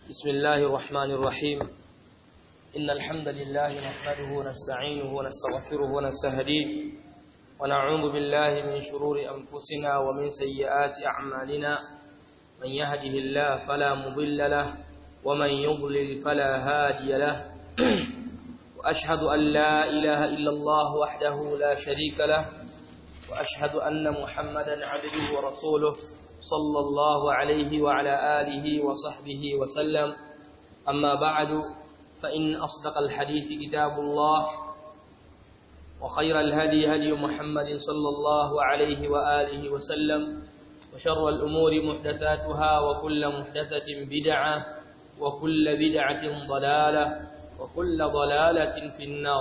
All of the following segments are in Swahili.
بسم الله الرحمن الرحيم إن الحمد لله نحمده ونستعينه ونستغفره ونستهديه ونعوذ بالله من شرور أنفسنا ومن سيئات أعمالنا من يهده الله فلا مضل له ومن يضلل فلا هادي له وأشهد أن لا إله إلا الله وحده لا شريك له وأشهد أن محمدا عبده ورسوله صلى الله عليه وعلى آله وصحبه وسلم أما بعد فإن أصدق الحديث كتاب الله وخير الهدي هدي محمد صلى الله عليه وآله وسلم وشر الأمور محدثاتها وكل محدثة بدعة وكل بدعة ضلالة وكل ضلالة في النار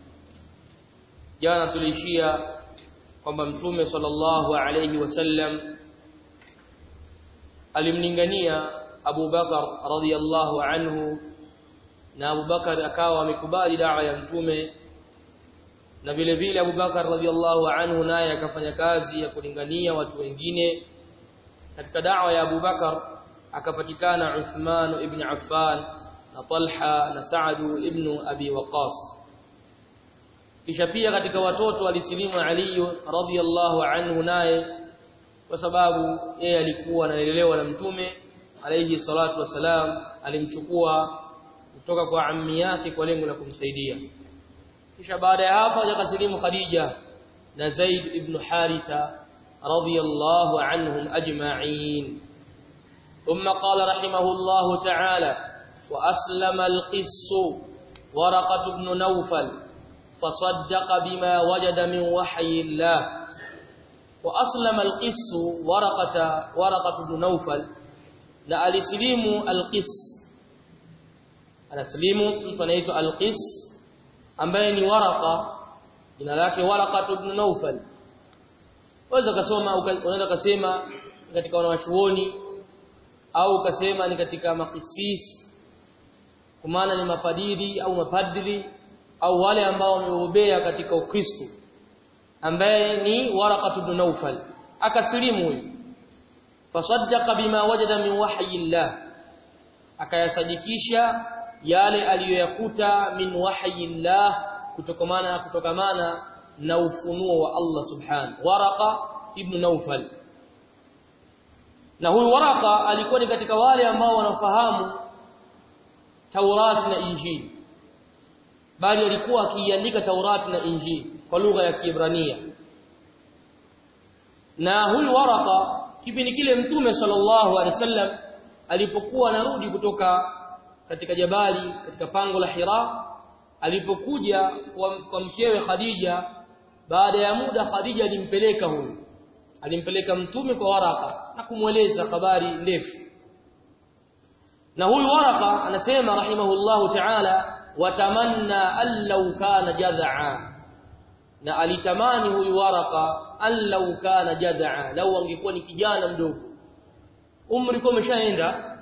jana tulishia kwamba mtume sallallahu alayhi wasallam alimlingania Abu Bakar radhiyallahu anhu na Abu Bakar akawa amekubali dawa ya mtume na vile vile Abu Bakar radhiyallahu anhu naye akafanya kazi ya kulingania watu wengine katika dawa ya Abu Bakar akapatikana Uthman ibn Affan na Talha na Sa'd ibn Abi Waqqas kisha pia katika watoto alisilimu Ali radhiyallahu anhu naye kwa sababu yeye alikuwa analelewa na mtume alayhi salatu wasalam alimchukua kutoka kwa ammi yake kwa lengo la kumsaidia kisha baada ya hapo akasilimu Khadija na Zaid ibn Haritha radhiyallahu anhum ajma'in ثم قال رحمه الله تعالى وأسلم القس ورقة بن نوفل فصدق بما وجد من وحي الله وأسلم القس ورقة ورقة بن نوفل na alisilimu alqis anasilimu mtu anaitwa alqis ambaye ni waraka jina lake waraka ibn Nawfal waweza kusoma unaweza kusema katika wanawachuoni au ukasema ni katika makisis kwa maana ni mapadiri au mapadri au wale ambao wamebobea katika Ukristo ambaye ni Waraqat ibn Nawfal akasilimu huyu fasaddaqa bima wajada min wahyi Allah akayasadikisha yale aliyoyakuta min wahyi Allah kutokamana kutokamana na ufunuo wa Allah subhanahu Waraqa ibn Nawfal na huyu Waraqa alikuwa ni katika wale ambao wanafahamu Taurati na Injili bali alikuwa akiandika Taurati na Injili kwa lugha ya Kiebrania na huyu Waraqa kipindi kile mtume sallallahu alaihi wasallam alipokuwa anarudi kutoka katika jabali katika pango la Hira alipokuja kwa, kwa mkewe Khadija baada ya muda Khadija alimpeleka huyu alimpeleka mtume kwa Waraka na kumweleza habari ndefu na huyu Waraka anasema rahimahullahu ta'ala watamanna allau kana jad'a na alitamani huyu Waraka allau kana jad'a lau angekuwa ni kijana mdogo umri kwa umeshaenda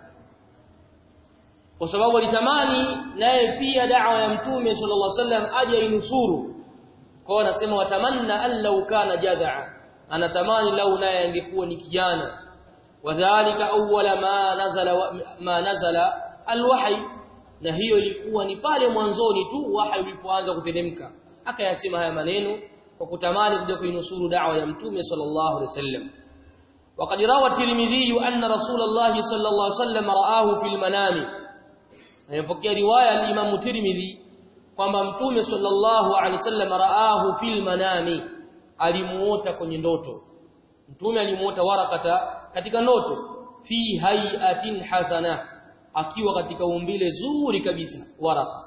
kwa sababu alitamani naye pia da'wa ya mtume sallallahu alaihi wasallam aje inusuru kwa anasema watamanna allau kana jad'a anatamani lau naye angekuwa ni kijana wadhālika awwala ma nazala ma nazala alwahy na hiyo ilikuwa ni pale mwanzoni tu wahi ulipoanza kuteremka akayasema haya maneno kwa kutamani kuja kuinusuru da'wa ya mtume sallallahu alaihi wasallam وقد روى الترمذي أن رسول الله صلى الله عليه وسلم رآه في المنام يفكر رواية الإمام الترمذي kwamba mtume sallallahu alaihi wasallam raahu fil manami alimuota kwenye ndoto mtume alimuota warakata katika ndoto fi hayatin hasana akiwa katika umbile zuri kabisa waraka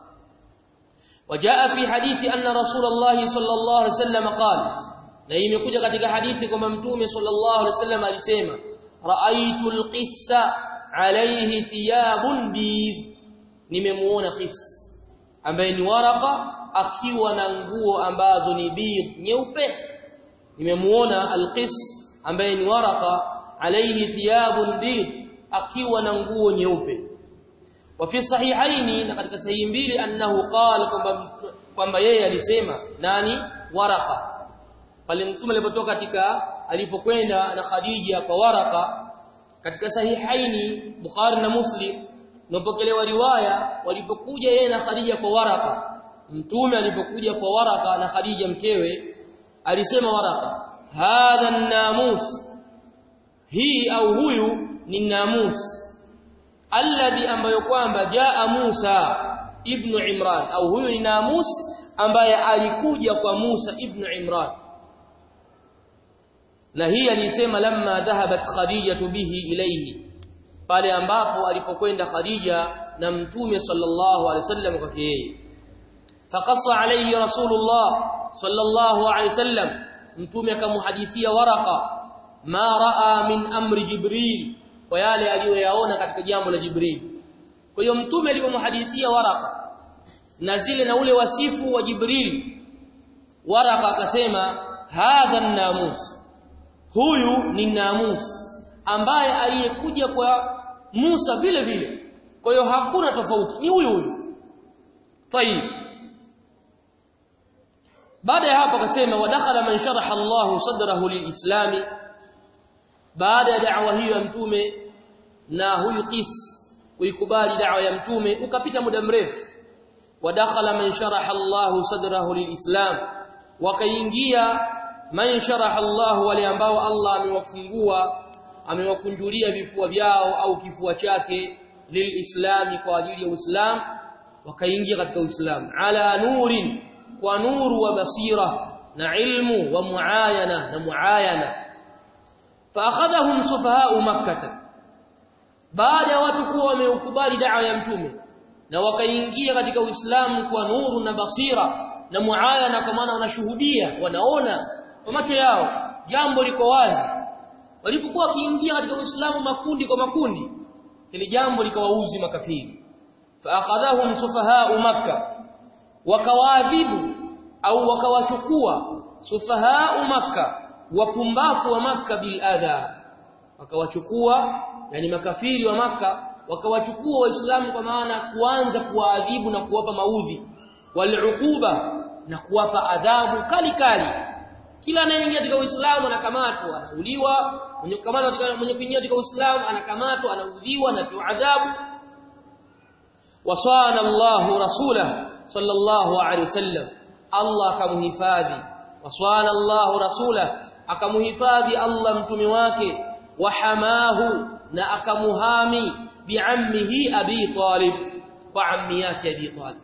وجاء في حديث أن رسول الله صلى الله عليه وسلم قال na imekuja katika hadithi kwamba mtume sallallahu alaihi wasallam alisema raaitu alqissa alayhi thiyabun bid nimemuona qis ambaye ni waraka akiwa na nguo ambazo ni bid nyeupe nimemuona alqis ambaye ni waraka alayhi thiyabun bid akiwa na nguo nyeupe wa fi sahihaini na katika sahihi mbili annahu qala kwamba kwamba yeye alisema nani waraka pale mtume alipotoka katika alipokwenda na Khadija kwa waraka katika sahihaini Bukhari na Muslim Napokelewa riwaya walipokuja yeye na Khadija kwa Waraka. Mtume alipokuja kwa Waraka na Khadija mkewe alisema Waraka, "Hadha an-namus." Hii au huyu ni namus alladhi ambayo kwamba jaa Musa ibn Imran au huyu ni namus ambaye alikuja kwa Musa ibn Imran na hii alisema lamma dhahabat Khadija bihi ilayhi pale ambapo alipokwenda Khadija na mtume sallallahu alaihi wasallam kwake yeye faqassa alayhi rasulullah sallallahu alaihi wasallam mtume akamhadithia waraka ma raa min amri jibril kwa yale aliyoyaona katika jambo la jibril kwa hiyo mtume alipomhadithia waraka na zile na ule wasifu wa jibril waraka akasema hadha namus huyu ni namus ambaye aliyekuja kwa Musa vile vile kwa hiyo hakuna tofauti ni huyu huyu tayib baada ya hapo akasema wadakhala man sharaha Allah sadrahu lilislami baada ya da'wa hiyo ya mtume na huyu qis kuikubali da'wa ya mtume ukapita muda mrefu wadakhala man sharaha Allah sadrahu lilislam wakaingia man sharaha Allah wale ambao Allah amewafungua amewakunjulia vifua vyao au kifua chake lilislami kwa ajili ya Uislamu wakaingia katika Uislamu ala nurin kwa nuru wa basira na ilmu wa muayana na muayana فاخذهم سفهاء مكه baada ya watu kuwa wameukubali da'wa ya mtume na wakaingia katika Uislamu kwa nuru na basira na muayana kwa maana wanashuhudia wanaona kwa macho yao jambo liko wazi walipokuwa wakiingia katika Uislamu makundi kwa makundi ili jambo likawauzi makafiri faakhadhahum sufahau makkah wakawaadhibu au wakawachukua sufahau makkah wapumbafu wa maka bil adha wakawachukua yani makafiri wa maka wakawachukua waislamu kwa maana kuanza kuwaadhibu na kuwapa maudhi waluquba na kuwapa adhabu kali kali kila anayeingia katika uislamu anakamatwa anauliwa mwenye kukamatwa katika mwenye kuingia katika uislamu anakamatwa anaudhiwa na adhabu wasana Allahu rasulahu sallallahu alaihi wasallam Allah akamhifadhi wasana Allahu rasulahu akamuhifadhi Allah mtume wake wahamahu na akamuhami biammihi abi talib kwa ammi yake abi talib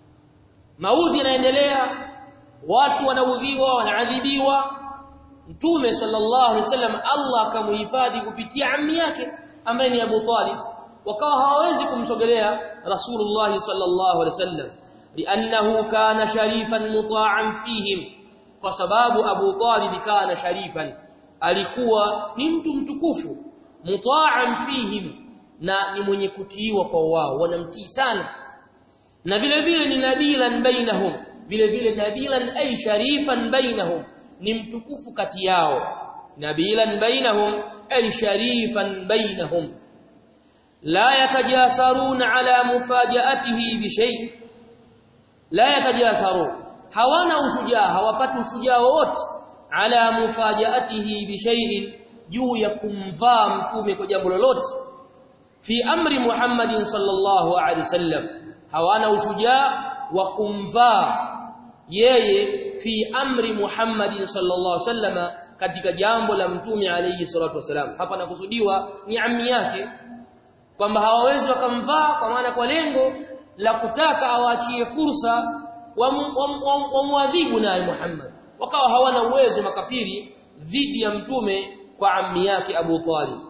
maudhi yanaendelea watu wanaudhiwa wanaadhibiwa mtume sallallahu alaihi wasallam Allah akamuhifadhi kupitia ammi yake ambaye ni Abu Talib wakawa hawawezi kumsogelea Rasulullah sallallahu alaihi wasallam li'annahu kana sharifan muta'an fihim kwa sababu Abu Talib kana sharifan alikuwa ni mtu mtukufu muta'an fihim na ni mwenye kutiiwa kwa wao wanamtii sana na vile vile ni nabilan bainahum vile vile nabilan ay sharifan bainahum ni mtukufu kati yao nabilan bainahum ay sharifan bainahum la yatajasaruna ala mufajaatihi bi shay la yatajasarun hawana ushujaa hawapati ushujaa wowote ala mufajaatihi bi shay'in juu ya kumvaa mtume kwa jambo lolote fi amri Muhammadin sallallahu alaihi wasallam hawana ushujaa wa kumvaa yeye fi amri Muhammadin sallallahu alaihi wasallam katika jambo la mtume alayhi salatu wasalam hapa nakusudiwa ni ammi yake kwamba hawawezi wakamvaa kwa maana kwa lengo la kutaka awaachie fursa wamwadhibu naye Muhammad wakawa hawana uwezo makafiri dhidi ya mtume kwa ammi yake Abu Talib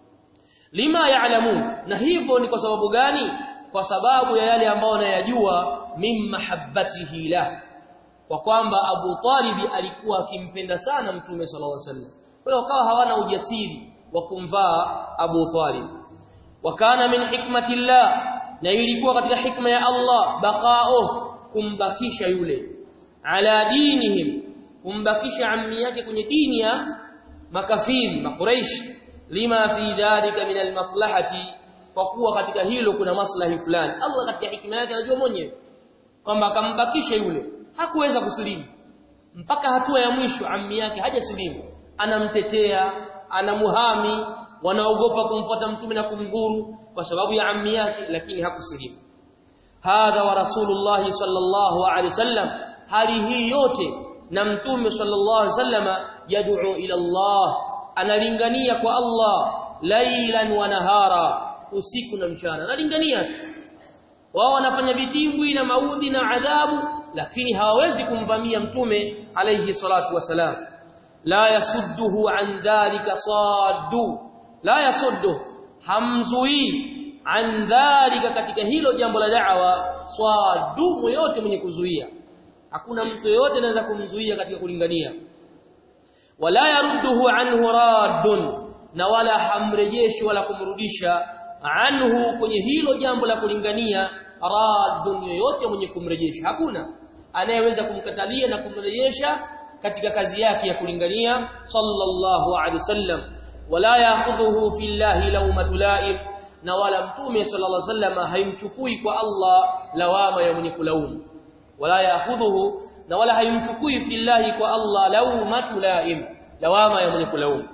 lima yaalamun na hivyo ni kwa sababu gani kwa sababu ya yale ambayo wanayajua min mahabbatihi la kwa kwamba Abu Talib alikuwa akimpenda sana mtume sallallahu alaihi wasallam kwa hiyo wakawa hawana ujasiri wa kumvaa Abu Talib wakana min hikmatillah na ilikuwa katika hikma ya Allah baqao kumbakisha yule ala dinihim kumbakisha ammi yake kwenye dini ya makafiri makuraish lima fi dhalika min almaslahati kwa kuwa katika hilo kuna maslahi fulani Allah katika hikma yake anajua mwenyewe kwamba akambakisha yule hakuweza kusilimu mpaka hatua ya mwisho ammi yake hajasilimu anamtetea anamuhami wanaogopa kumfuata mtume na kumdhuru kwa sababu ya ammi yake lakini hakusilimu hadha wa rasulullah sallallahu alaihi wasallam hali hii yote na mtume sallallahu alaihi wasallama yad'u ila Allah analingania kwa Allah lailan wa nahara usiku na mchana analingania wao wanafanya vitimbwi na maudhi na adhabu lakini hawawezi kumvamia mtume alayhi salatu wasalam la yasudduhu an dhalika saddu la yasuddu hamzui an dhalika katika hilo jambo la da'wa saddu yote mwenye kuzuia hakuna mtu yote anaweza kumzuia katika kulingania wala yarudduhu anhu raddun na wala hamrejeshi wala kumrudisha anhu kwenye hilo jambo la kulingania raddun yoyote mwenye kumrejesha hakuna anayeweza kumkatalia na kumrejesha katika kazi yake ya kulingania sallallahu alaihi wasallam wala ya'khudhuhu fillahi lawmatu la'im na wala mtume sallallahu alaihi wasallam haimchukui kwa Allah lawama ya mwenye kulaumu wala ya'khudhuhu na wala haimchukui fillahi kwa Allah lawmatu la'im lawama ya mwenye kulaumu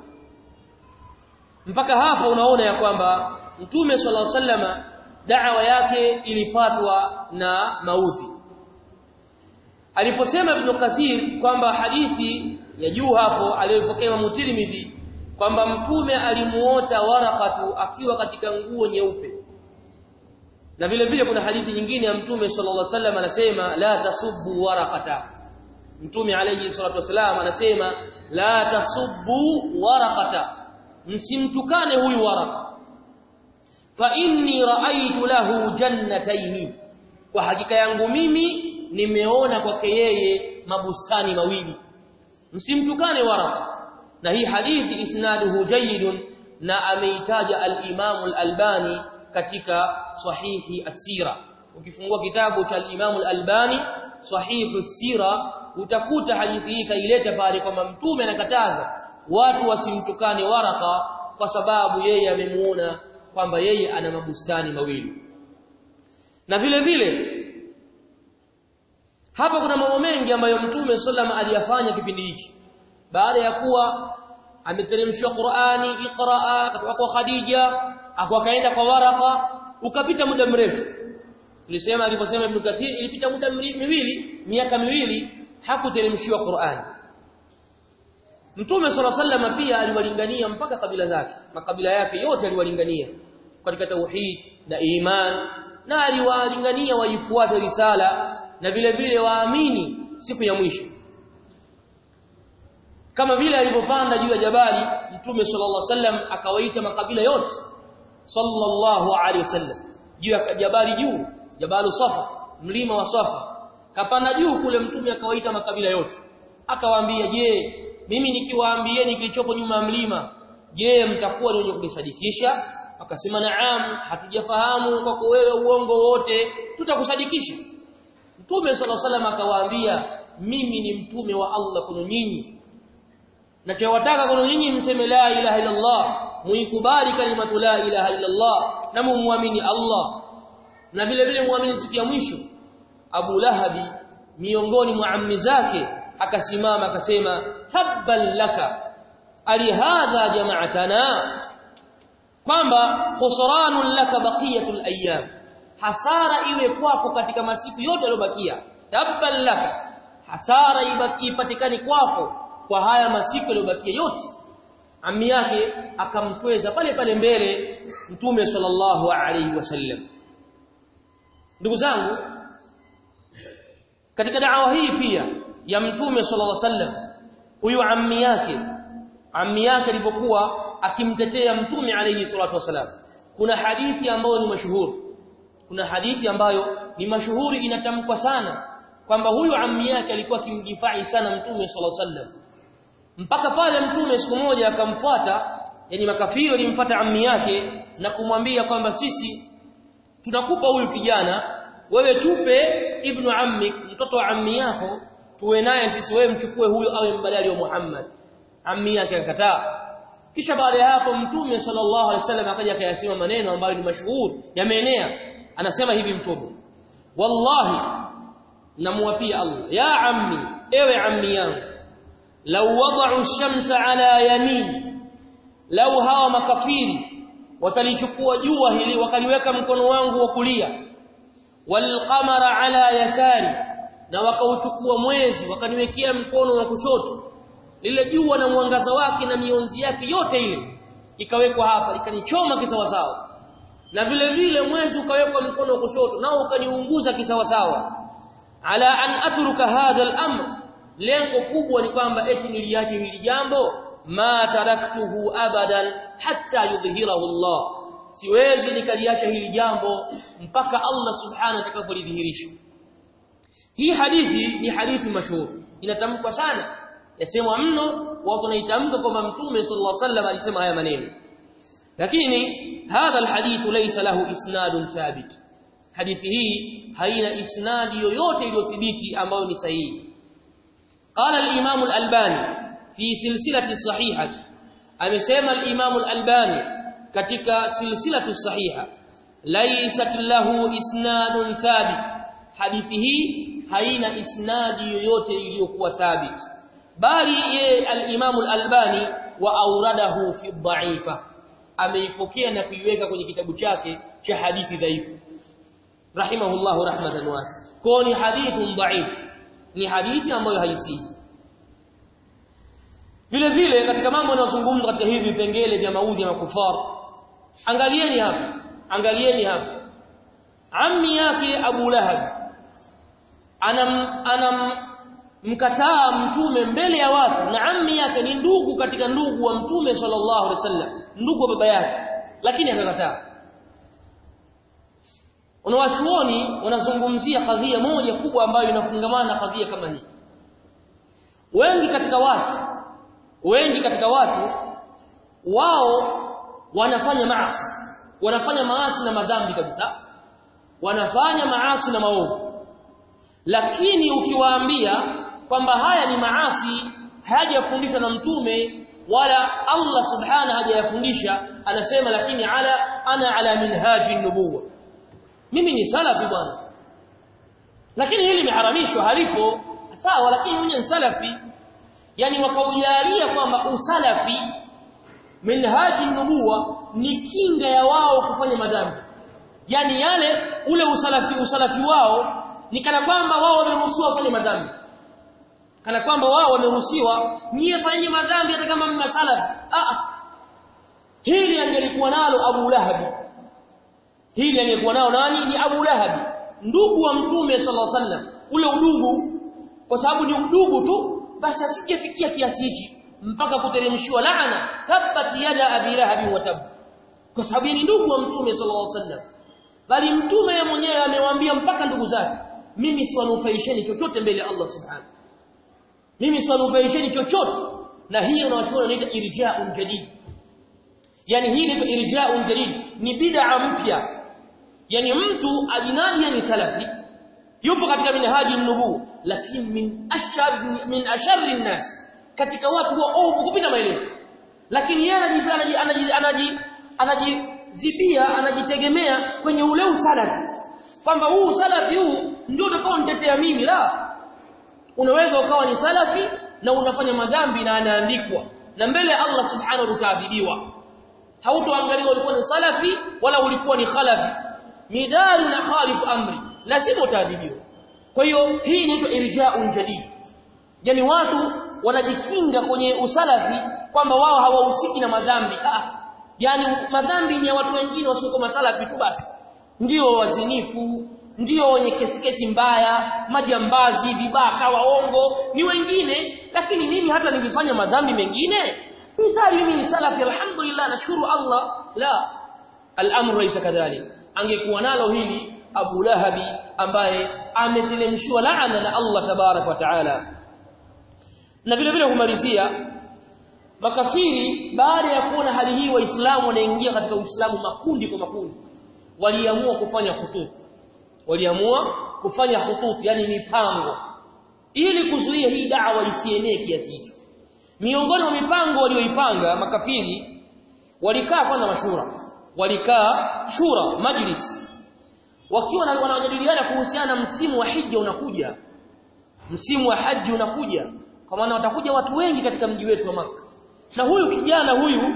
mpaka hapa unaona ya kwamba mtume sallallahu alaihi wasallam da'wa yake ilipatwa na maudhi aliposema ibn Kathir kwamba hadithi ya juu hapo aliyopokea Imam Tirmidhi kwamba mtume alimuota warakatu akiwa katika nguo nyeupe na vile vile kuna hadithi nyingine ya mtume sallallahu alaihi wasallam anasema la tasubbu warakata mtume alayhi salatu wasallam anasema la tasubbu warakata msimtukane huyu waraka fa inni raaitu lahu jannataini kwa hakika yangu mimi nimeona kwake yeye mabustani mawili msimtukane waraka na hii hadithi isnaduhu jayyidun na ameitaja al-Imam al-Albani katika sahihi asira ukifungua kitabu cha al-Imam al-Albani sahihu sira utakuta hadithi hii kaileta pale kwamba mtume anakataza watu wasimtukane waraka kwa sababu yeye amemuona kwamba yeye ana mabustani mawili na vile vile hapa kuna mambo mengi ambayo mtume sallama aliyafanya kipindi hiki baada ya kuwa ameteremshwa Qur'ani Iqraa kutoka kwa Khadija akaenda kwa Waraka ukapita muda mrefu tulisema aliposema Ibn Kathir ilipita muda miwili miaka miwili hakuteremshiwa Qur'ani Mtume صلى الله عليه pia aliwalingania mpaka kabila zake makabila yake yote aliwalingania katika tauhid na iman na aliwalingania waifuate risala na vile vile waamini siku ya mwisho kama vile alipopanda juu ya jabali mtume sallallahu alaihi wasallam akawaita makabila yote sallallahu alaihi wasallam juu ya jabali juu jabalu safa mlima wa safa kapanda juu kule mtume akawaita makabila yote akawaambia je mimi nikiwaambieni kilichopo nyuma ya mlima je mtakuwa ni wenye kunisadikisha akasema naam hatujafahamu kwako wewe uongo wote tutakusadikisha mtume sallallahu alaihi wasallam akawaambia mimi ni mtume wa Allah kwenu nyinyi nachowataka kwenu nyinyi mseme la ilaha illa Allah muikubali kalimatu la ilaha illa Allah na muamini Allah na vile vile muamini siku ya mwisho Abu Lahabi miongoni mwa ammi zake akasimama akasema tabban laka ali hadha jama'atana kwamba khusranun laka baqiyatul ayyam hasara iwe kwako katika masiku yote yaliyobakia tabban laka hasara ipatikane kwako kwa haya masiku yaliyobakia yote ammi yake akamtweza pale pale mbele mtume sallallahu alaihi wasallam ndugu zangu katika da'wa hii pia ya mtume sallallahu alaihi wasallam huyu ammi yake ammi yake alipokuwa akimtetea mtume alayhi salatu wasallam kuna hadithi ambayo ni mashuhuri kuna hadithi ambayo ni mashuhuri inatamkwa sana kwamba huyu ammi yake alikuwa akimdifai sana mtume sallallahu alaihi wasallam mpaka pale mtume siku moja akamfuata yani makafiri walimfuata ammi yake na kumwambia kwamba sisi tunakupa huyu kijana wewe tupe ibnu ammi mtoto wa ammi yako tuwe naye sisi wewe mchukue huyo awe mbadali wa Muhammad ammi yake akakataa kisha baada ya hapo mtume sallallahu alaihi wasallam akaja akayasema maneno ambayo ni mashuhuri yameenea anasema hivi mtume wallahi namuapia Allah ya ammi ewe ammi yangu law wada'u ash-shamsa ala yamin lau hawa makafiri watalichukua jua hili wakaliweka mkono wangu wa kulia walqamara ala yasari na wakauchukua mwezi wakaniwekea mkono wa kushoto lile jua na mwangaza wake na mionzi yake yote ile ikawekwa hapa ikanichoma kisawasawa na vile vile mwezi ukawekwa mkono wa kushoto nao ukaniunguza kisawasawa ala an atruka hadha al-amr lengo kubwa ni kwamba eti niliache hili jambo ma taraktuhu abadan hatta yudhhirahu Allah siwezi nikaliacha hili jambo mpaka Allah subhanahu atakapolidhihirisha hii hadithi ni hadithi mashuhuri inatamkwa sana yasemwa mno watu wanaitamka kwamba mtume sallallahu alaihi wasallam alisema haya maneno lakini hadha alhadith laysa lahu isnadun thabit hadithi hii haina isnadi yoyote iliyothibiti ambayo ni sahihi qala al-imam al-albani fi silsilati sahihah amesema al-imam al-albani katika silsilatu sahiha laysat lahu isnadun thabit hadithi hii haina isnadi yoyote iliyokuwa thabit bali ye al-imam al-albani wa auradahu fi dha'ifa ameipokea na kuiweka kwenye kitabu chake cha hadithi dhaifu rahimahullahu rahmatan wasi kwa ni hadithun dhaif ni hadithi ambayo haisihi vile vile katika mambo yanayozungumzwa katika hivi vipengele vya maudhi ya makufar angalieni hapa angalieni hapa ammi yake Abu Lahab anam anam mkataa mtume mbele ya watu na ammi yake ni ndugu katika ndugu wa mtume sallallahu alaihi wasallam ndugu wa baba yake lakini akakataa wanawachuoni wanazungumzia kadhia moja kubwa ambayo inafungamana na kadhia kama hii wengi katika watu wengi katika watu wao wanafanya maasi wanafanya maasi na madhambi kabisa wanafanya maasi na maovu lakini ukiwaambia kwamba haya ni maasi hajafundishwa na mtume wala Allah subhanahu hajayafundisha anasema lakini ala ana ala minhaji nubuwa mimi ni salafi bwana lakini hili limeharamishwa halipo sawa lakini mimi ni salafi yani wakaujalia kwamba usalafi minhaji nubuwa ni kinga ya wao kufanya madhambi yani yale ule usalafi usalafi wao ni kana kwamba wao wameruhusiwa kufanya madhambi kana kwamba wao wameruhusiwa nyie fanyeni madhambi hata kama mna salafi ah hili angelikuwa nalo Abu Lahab hili angekuwa nao nani ni Abu Lahab ndugu wa mtume sallallahu alaihi wasallam ule udugu kwa sababu ni udugu tu basi asijefikia kiasi hichi mpaka kuteremshiwa laana tabbat yada abi lahab wa tab kwa sababu ni ndugu wa mtume sallallahu alaihi wasallam bali mtume yeye mwenyewe amewaambia mpaka ndugu zake mimi siwanufaisheni chochote mbele ya Allah subhanahu mimi siwanufaisheni chochote na hiyo na watu wanaita irja'un jadid yani hii ni irja'un jadid ni bid'a mpya yani mtu ajinadi ni salafi yupo katika minhaji nubu lakini min ashar min asharri nas katika watu waovu kupita maelezo lakini yeye anaji anaji anajizibia anajitegemea kwenye ule usalafi kwamba huu salafi huu ndio utakao nitetea mimi la unaweza ukawa ni salafi na unafanya madhambi na anaandikwa na mbele ya Allah subhanahu utaadhibiwa hautoangaliwa ulikuwa ni salafi wala ulikuwa ni khalafi midari na khalifu amri lazima utaadhibiwa kwa hiyo hii inaitwa irja'un jadid yani watu wanajikinga kwenye usalafi kwamba wao hawahusiki na madhambi ah yani madhambi ni ya watu wengine wasiokuwa masalafi tu basi ndio wazinifu ndio wenye kesi kesi mbaya majambazi vibaka waongo ni wengine lakini mimi hata nikifanya madhambi mengine mithali mimi ni salafi alhamdulillah nashukuru Allah la al-amru laysa kadhalik angekuwa nalo hili Abu Lahabi ambaye ametelemshwa laana na Allah tabarak wa taala na vile vile kumalizia makafiri baada ya kuona hali hii waislamu wanaingia katika uislamu makundi kwa makundi waliamua kufanya hututu waliamua kufanya hututu yani mipango ili kuzuia hii da'wa isienee kiasi hicho miongoni mwa mipango walioipanga makafiri walikaa kwanza mashura walikaa shura majlis wakiwa wanajadiliana kuhusiana na msimu wa hija unakuja msimu wa haji unakuja kwa maana watakuja watu wengi katika mji wetu wa maka na huyu kijana huyu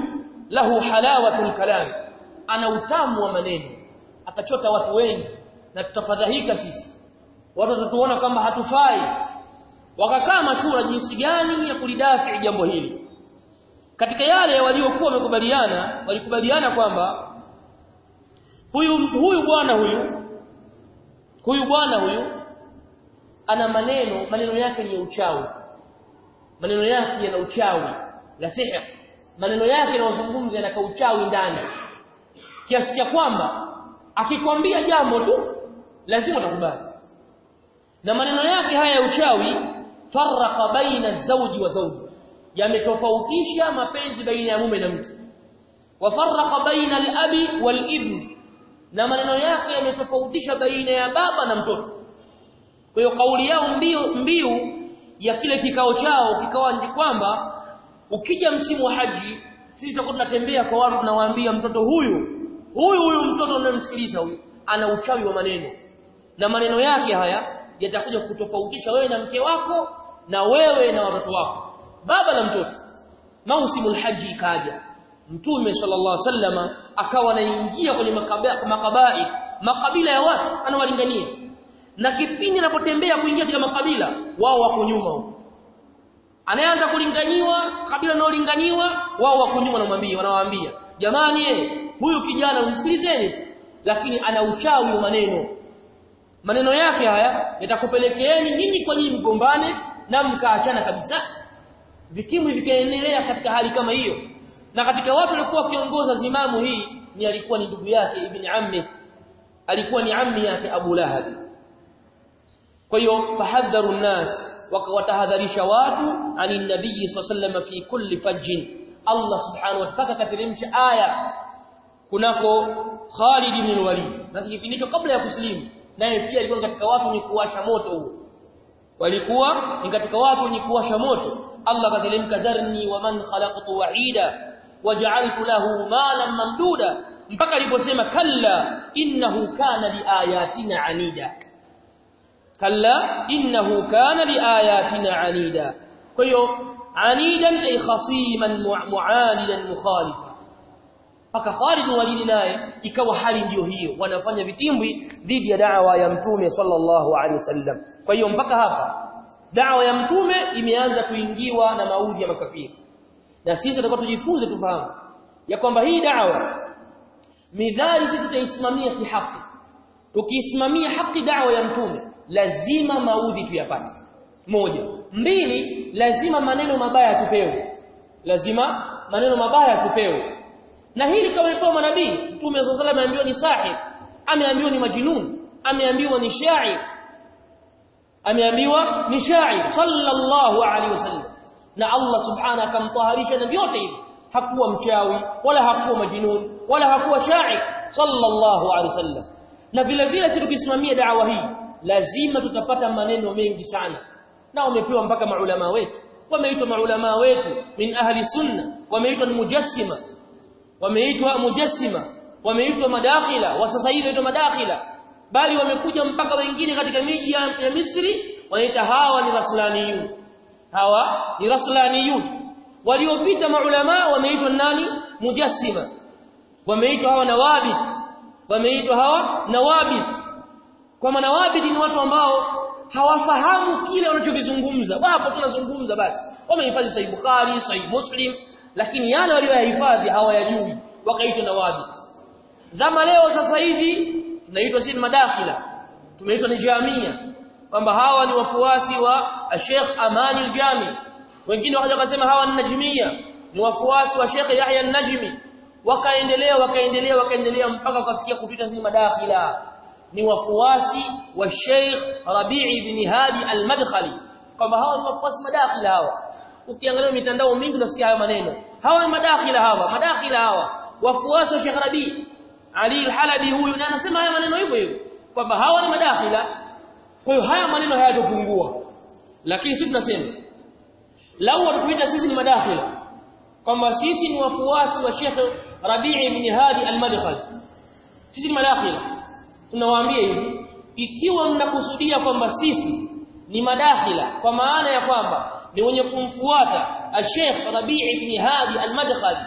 lahu halawatul kalam ana utamu wa maneno atachota watu wengi na tutafadhahika sisi watu watatuona kwamba hatufai wakakaa mashura jinsi gani ya kulidafi jambo hili katika yale waliokuwa wamekubaliana walikubaliana kwamba huyu huyu bwana huyu huyu bwana huyu ana maneno maneno yake ni ya uchawi maneno yake yana uchawi la sihr maneno yake yanayozungumza yana uchawi ndani kiasi cha kwamba akikwambia jambo tu lazima utakubali na maneno yake haya ya uchawi farraqa baina zawji wa zawji yametofautisha mapenzi baina ya mume na mke wafarraqa baina al-abi wal-ibn na maneno yake yametofautisha baina ya baba na mtoto kwa hiyo kauli yao mbiu mbiu ya kile kikao chao kikawa ni kwamba ukija msimu wa haji sisi tutakuwa tunatembea kwa watu tunawaambia mtoto huyu huyu huyu mtoto unayemsikiliza huyu ana uchawi wa maneno na maneno yake haya yatakuja kutofautisha wewe na mke wako na wewe na watoto wako baba na mtoto mausimul haji ikaja mtume sallallahu alaihi wasallama akawa anaingia kwenye makabai makabila ya watu anawalingania na kipindi anapotembea kuingia katika makabila wao wako nyuma huko anaanza kulinganiwa kabila linalolinganiwa wao wako nyuma wanamwambia wanawaambia jamani eh huyu kijana msikilizeni lakini ana uchawi wa maneno maneno yake haya yatakupelekeeni nyinyi kwa nyinyi mgombane na mkaachana kabisa vitimu vikaendelea katika hali kama hiyo na katika watu walikuwa wakiongoza zimamu hii ni alikuwa ni ndugu yake ibn ammi alikuwa ni ammi yake Abu Lahab kwa hiyo fahadharu nnas wakawatahadharisha watu ani nabii sallallahu fi kulli fajjin Allah subhanahu wa ta'ala kateremsha aya kunako Khalid ibn Walid na kipindi hicho kabla ya kuslimu naye pia alikuwa katika watu wenye kuwasha moto huo walikuwa ni katika watu wenye kuwasha moto Allah kateremka dharni wa man khalaqtu wahida waja'altu lahu malan mamduda mpaka aliposema kalla innahu kana liayatina anida kalla innahu kana liayatina anida kwa hiyo anidan ay khasiman mu'anidan mukhalifa mpaka Khalid walidi naye ikawa hali ndiyo hiyo wanafanya vitimbwi dhidi ya da'wa ya mtume sallallahu alaihi wasallam kwa hiyo mpaka hapa da'wa ya mtume imeanza kuingiwa na maudhi ya makafiri na sisi tutakuwa tujifunze tufahamu ya kwamba hii da'wa midhali sisi tutaisimamia kihaki tukiisimamia haki da'wa ya mtume lazima maudhi tuyapate moja mbili lazima maneno mabaya tupewe lazima maneno mabaya tupewe na hili kama ilikuwa manabii mtume sallallahu alayhi ameambiwa ni sahib ameambiwa ni majnun ameambiwa ni sha'i ameambiwa ni sha'i sallallahu alayhi wasallam na Allah subhanahu akamtaharisha na vyote hivi hakuwa mchawi wala hakuwa majnun wala hakuwa sha'i sallallahu alayhi wasallam na vile vile sisi tukisimamia da'wa hii lazima tutapata maneno mengi sana na wamepewa mpaka maulama wetu wameitwa maulama wetu min ahli sunna wameitwa ni mujassima wameitwa mujassima wameitwa madakhila wa sasa hivi waitwa madakhila bali wamekuja mpaka wengine katika miji ya, ya Misri wanaita hawa ni raslaniyun hawa ni raslaniyun waliopita maulama wameitwa nani mujassima wameitwa hawa nawabit wameitwa hawa nawabit kwa maana nawabit ni watu ambao hawafahamu kile wanachokizungumza wapo tunazungumza basi wamehifadhi sahih bukhari sahih muslim lakini yale walioyahifadhi hawayajui wakaitwa nawabit zama leo sasa hivi tunaitwa sisi madakhila tumeitwa ni jamia kwamba hawa ni wafuasi wa Sheikh Amani al-Jami wengine wakaja wakasema hawa ni najmia ni wafuasi wa Sheikh Yahya an-Najmi wakaendelea wakaendelea wakaendelea mpaka kufikia kupita sisi madakhila ni wafuasi wa Sheikh Rabi'i ibn Hadi al-Madkhali kwamba hawa ni wafuasi madakhila hawa ukiangalia mitandao mingi unasikia haya maneno hawa ni madakhila hawa madakhila hawa wafuasi wa Sheikh Rabi Ali al-Halabi huyu na anasema haya maneno hivyo hivyo kwamba hawa ni madakhila kwa hiyo haya maneno hayatopungua lakini sisi tunasema lau watukuita sisi ni madakhila kwamba sisi ni wafuasi wa Sheikh Rabi ibn Hadi al-Madkhali sisi ni madakhila tunawaambia hivi ikiwa mnakusudia kwamba sisi ni madakhila kwa maana ya kwamba ni wenye kumfuata Sheikh Rabi' ibn Hadi al-Madkhali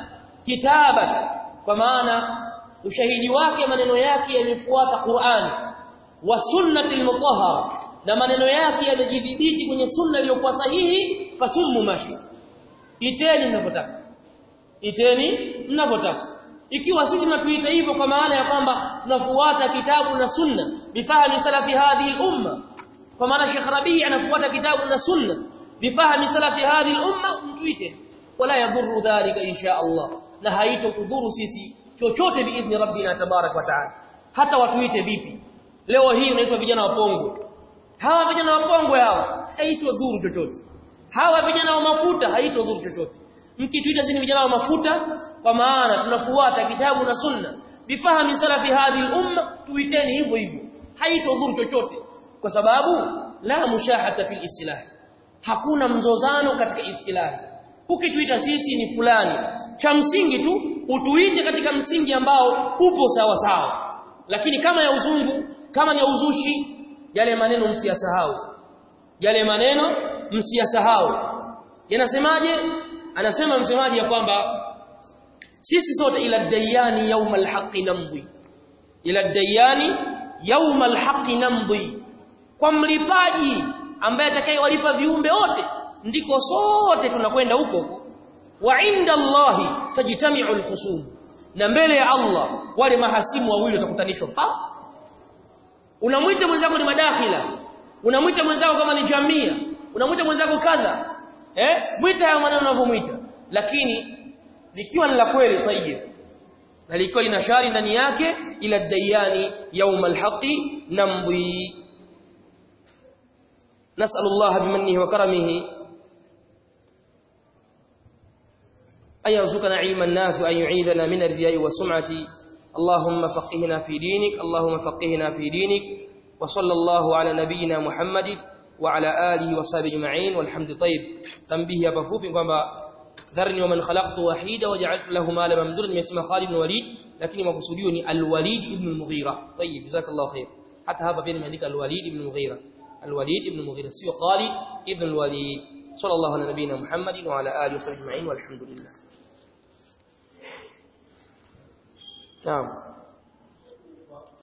kitabatan kwa maana ushahidi wake maneno yake yamefuata Qur'an wa sunnati al-mutahhara na maneno yake yamejidhibiti kwenye sunna iliyokuwa sahihi fasummu mashi iteni mnapotaka iteni mnapotaka ikiwa sisi tunatuita hivyo kwa maana ya kwamba tunafuata kitabu na sunna bifahmi salafi hadhihi al-umma kwa maana Sheikh Rabi anafuata kitabu na sunna bifahmi salafi hadhihi al-umma mtuite wala yadhurru dhalika insha Allah na haitokudhuru sisi chochote biidhni rabbina tabarak wa taala hata watuite vipi leo hii inaitwa vijana wa Pongwe hawa vijana wa Pongwe hawa haitodhuru chochote hawa vijana wa mafuta haitodhuru chochote mkituita sisi vijana wa mafuta kwa maana tunafuata kitabu na sunna bifahmi salafi hadhihi al-umma tuiteni hivyo hivyo haitodhuru chochote kwa sababu la mushahata fil islah hakuna mzozano katika istilahi ukituita sisi ni fulani cha msingi tu utuite katika msingi ambao upo sawa sawa lakini kama ya uzungu kama ni ya uzushi yale maneno msiyasahau yale maneno msiyasahau yanasemaje anasema msemaji ya kwamba sisi sote ila dayani yaumal haqqi namdhi ila dayani yaumal haqqi namdhi kwa mlipaji ambaye atakayewalipa viumbe wote ndiko sote tunakwenda huko wa inda Allahi tajtami'u al-khusum na mbele ya Allah wale mahasimu wawili watakutanishwa pa unamwita mwenzako ni madakhila unamwita mwenzako kama ni jamia unamwita mwenzako kadha eh mwita hayo maneno unavyomwita lakini likiwa ni la kweli tayyib na likiwa lina shari ndani yake ila dayani يوم الحق نمضي نسأل الله بمنه وكرمه أن يرزقنا علما نافعا يعيذنا من الرياء والسمعة اللهم فقهنا في دينك اللهم فقهنا في دينك وصلى الله على نبينا محمد وعلى آله وصحبه أجمعين والحمد طيب تنبيه hapa fupi kwamba dharni waman khalaqtu wahida waja'altu lahu malan mamdudan nimesema Khalid ibn Walid lakini makusudio ni al-Walid ibn al-Mughira طيب jazakallahu khair hata hapa pia nimeandika al-Walid ibn al-Mughira al-Walid ibn al-Mughira sio Khalid ibn al-Walid sallallahu ala nabina Muhammadin wa ala alihi wa sahbihi ajma'in walhamdulillah Naam